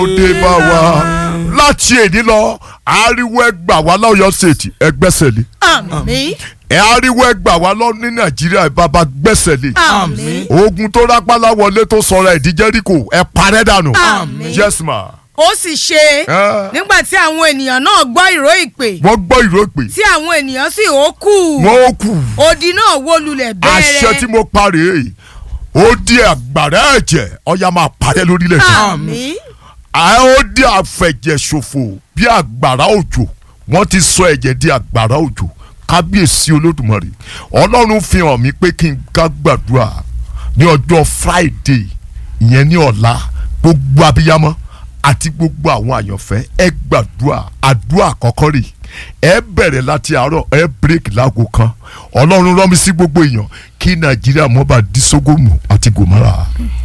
ó dé bá wa láti èdè lọ ariwo ẹgbà wa lọ́yọ̀ ṣètì ẹgbẹ́sẹ̀ lé àmín ẹ ariwo ẹgbà wa lọ ní nàìjíríà bàbá gbẹ́sẹ̀ lé àmín ogun tó rápálá wọlé tó sọ̀rọ̀ ẹ̀dí jẹ́ríkò ẹ parẹ́ dànù Àmín. yes ma ó sì ṣe Ah. nígbà tí àwọn ènìyàn náà gbọ́ ìró ìpè wọ́n gbọ́ ìró pé tí àwọn ènìyàn sì ó kù wọ́n ó kù odi náà wó lulẹ̀ àṣẹ tí bẹ́ẹ̀rẹ̀ mo parí èyí ó di àgbàrá ẹ̀jẹ̀ ọ̀yà máa parẹ́ lórílẹ̀ yìí àmín a ó di àfẹ̀jẹ̀ṣòfò bí àgbàrá òjò wọ́n ti sọ ẹ̀jẹ̀ di àgbàrá òjò kábíyèsí olódùmarè ọlọ́run fi hàn mí pé kí n ká gbàdúrà ní ọjọ́ friday ìyẹn ní ọ̀la gbogbo abiyamọ àti gbogbo àwọn àyànfẹ́ ẹ gbàdúrà àdúrà àkọ́kọ́ rè ẹ bẹ̀rẹ̀ láti àárọ̀ ẹ break láago kan ọlọ́run rán mi sí gbogbo èèyàn kí nàìjíríà mọ́ bá di sógómù àti gòmárà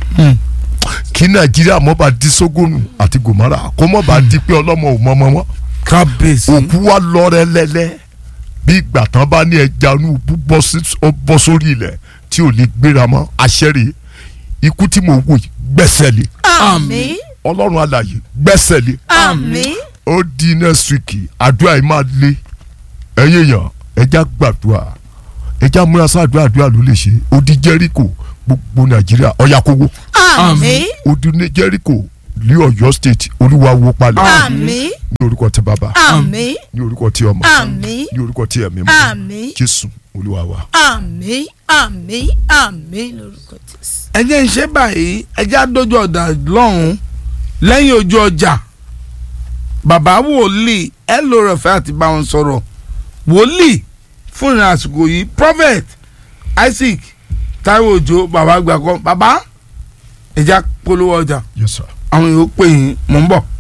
kí nàìjíríà mọ́ bá di sógómù àti gòmárà kó mọ́ bá di pé ọlọ́mọ ò mọ́mọ́ mọ́ kábíyèsí. òkú wa lọ́rẹ́ lẹ́lẹ́ bí ìgbà tán bá ní ẹja inú bú bọ́ sí- ó bọ́ sórí ilẹ̀ tí ò lè gbéra mọ́ àṣẹ́rè ikú tí mo wò yìí gbẹ́sẹ̀ lé àmín ọlọ́run alààyè gbẹ́sẹ̀ lé àmín ó di next week àdúrà yìí máa lé ẹ̀yin èèyàn ẹja gbàdúrà ẹja múra sáàdúrà àdúrà ló lè ṣe ó di jẹ́ríkò gbogbo nàìjíríà ọ̀yà kówó àmín ó di ní jẹ́ríkò ní ọ̀yọ́ state olúwa wó palẹ̀ àmín ní orúkọ tí bàbá àmín ní orúkọ tí ọmọ àmín ní orúkọ tí ẹ̀mí mọ́ àmín jésù olúwa wa. àmín àmín àmín lórúkọ Jésù. ẹ jẹ́ ń ṣe báyìí ẹ jẹ́ àdójú ọ̀dà lọ́hùn-ún lẹ́yìn ojú ọjà bàbá wòlíì ẹ ló rẹ̀ fẹ́ àti bá wọn sọ̀rọ̀ wòlíì fún ìrìn àsìkò yìí prophet isaac taiwo òjò bàbá gbàgbọ́ bàbá ẹ jẹ́ polówó ọjà yes sir. àwọn yòó pè yín mò ń bọ̀.